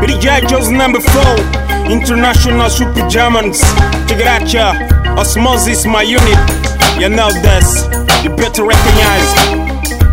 DJ Joe's number four, international super Germans. Check it out, ya. Osmosis, my unit. You know this. You better recognize.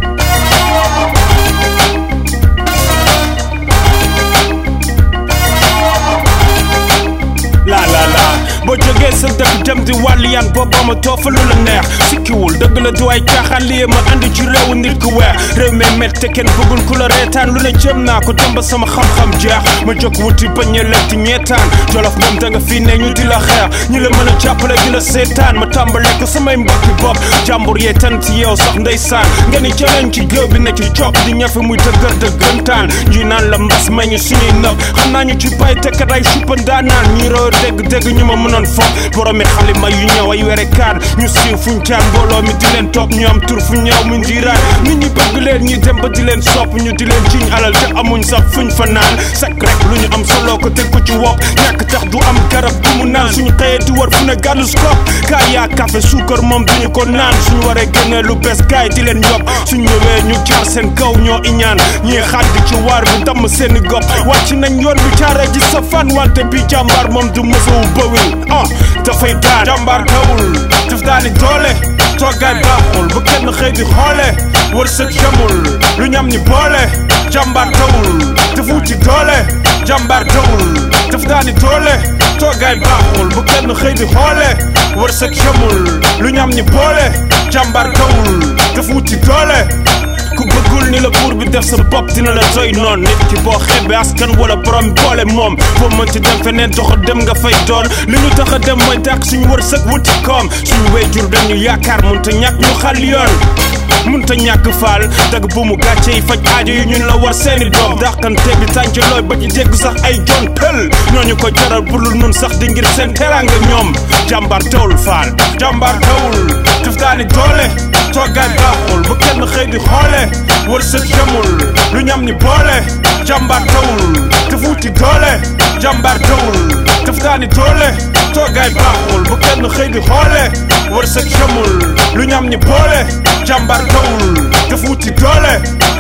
la la la boo jógee sa dëkk dem di wàll yan booba ma toofa lu la neex sikkiwul dëgg la du ay caaxaan lii ma andi ci réewu nit ku weex réew mi mett te kenn bëggul ku la reetaan lu ne jëm naa ko dem ba sama xam-xam jeex ma jóg wuti bañ a lekk ñeetaan jolof moom da nga fii ne ñu di la xeex ñi la mën a jàppale di la seetaan ma tàmbale ko samay mbokki bopp jàmbur yee tan ci yow sax ndeysaan nga ni jëleen ci géew bi ne ci copp di ñafe muy dëgër dëggantaan ñi naan la mbas may ñu suñuy nëb xam naa ñu ci bay te kat ay suppandaa naan ñi roo dégg dégg ñu ma mënoon foog boromi xalima yu ñëw ay were kaan ñu siiw fuñ caan mbooloo mi di leen topp ñu am tur fu ñëw mu njiiraan nit ñi bëgg leen ñi dem ba di leen sopp ñu di leen ciñ alal te amuñ sax fuñ fa naan sak rek lu ñu am solo ko teg ko ci wopp ñàkk tax du am garab du mu naan suñu xëyee di war fu ne gàddu skop kaay yaa café suukar moom duñu ko naan suñu waree génnee lu bees gaay di leen yob suñ ñëwee ñu jaar seen kaw ñoo iñaan ñii xaaj di ci waar bi damm seeni gopp wàcc nañ yoon bi caaree ji sa fan wante bi jàmbaar moom du mësowu bëwil ah dafay daan jàmbaar tawul daf daani doole toogaay baaxul bu kenn xëy di xoole wërsëg jamul lu ñam ni boole jàmbaar tawul daf wuti doole jàmbaar tawul daf daani doole toogaay baaxul bu kenn xëy di xoole wërsëg jamul lu ñam ni boole jàmbaar tawul daf wuti doole ku bëggul ni la buur bi def sa bopp dina la doy noon nit ki boo xeebee askan wala borom boole moom foo mënti dem feneen doxa dem nga fay doon li ñu tax a dem mooy dàq suñu wërsëg wuti koom suñu wéyjur dañu yaakaar mun te ñàkk ñu xal yoon mun ta ñàkk faal dag bu mu gàcce yi faj aajo yi ñun la war seeni doom dàqante bi tànc looy ba ci dégg sax ay jon pël ñooñu ko jaral bulul nun sax di ngir seen teraanga ñoom jàmbaar tawul faal jàmbaar tawul daf daani doole toogaay baaxul bu kenn xëy di xoole wërsëg jamul lu ñam ni boole jàmbaar tawul daf wuti doole jàmbaar tawul daf daani doole toogaay baaxul bu kenn xëy di xoole wërsëg jamul lu ñam ni boole jàmbaar tawul daf wuti doole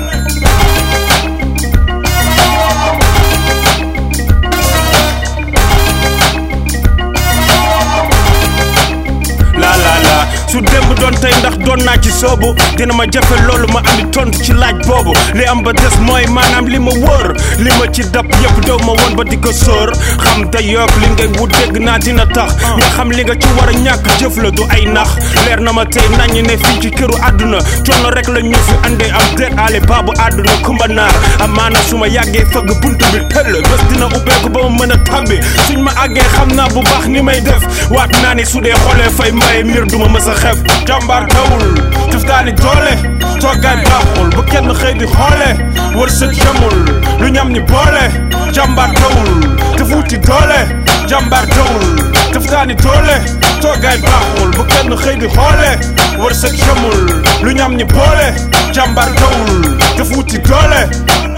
la la la su démb doon tey ndax doon naa ci soobu dina ma jafe loolu ma andi tontu ci laaj boobu li am ba des mooy maanaam li ma wóor li ma ci dab yëpp daw ma woon ba di ko sóor xam te yoog li ngay wut dégg naa dina tax nga xam li nga ci war a ñàkk jëf la du ay nax leer na ma tey nañu ne fii ci këru àdduna coono rek la ñu fi andee am déet ale baabu àdduna kumba naar amaana su ma yàggee fëgg buntu bi tëll bés dina ubbeeku ba ma mën a tàbbi suñ ma àggee xam naa bu baax ni may def waat naa ni su dee xoolee fay mbaye mbir duma mës a xef jàmbaar tawul daf daani doole toogaay baaxul bu kenn xëy di xoole wërsëg jamul lu ñam ni boole jàmbaar tawul daf wuti doole jàmbaar tawul daf daani doole toogaay baaxul bu kenn xëy di xoole wërsëg jamul lu ñam ni boole jàmbaar tawul daf wuti doole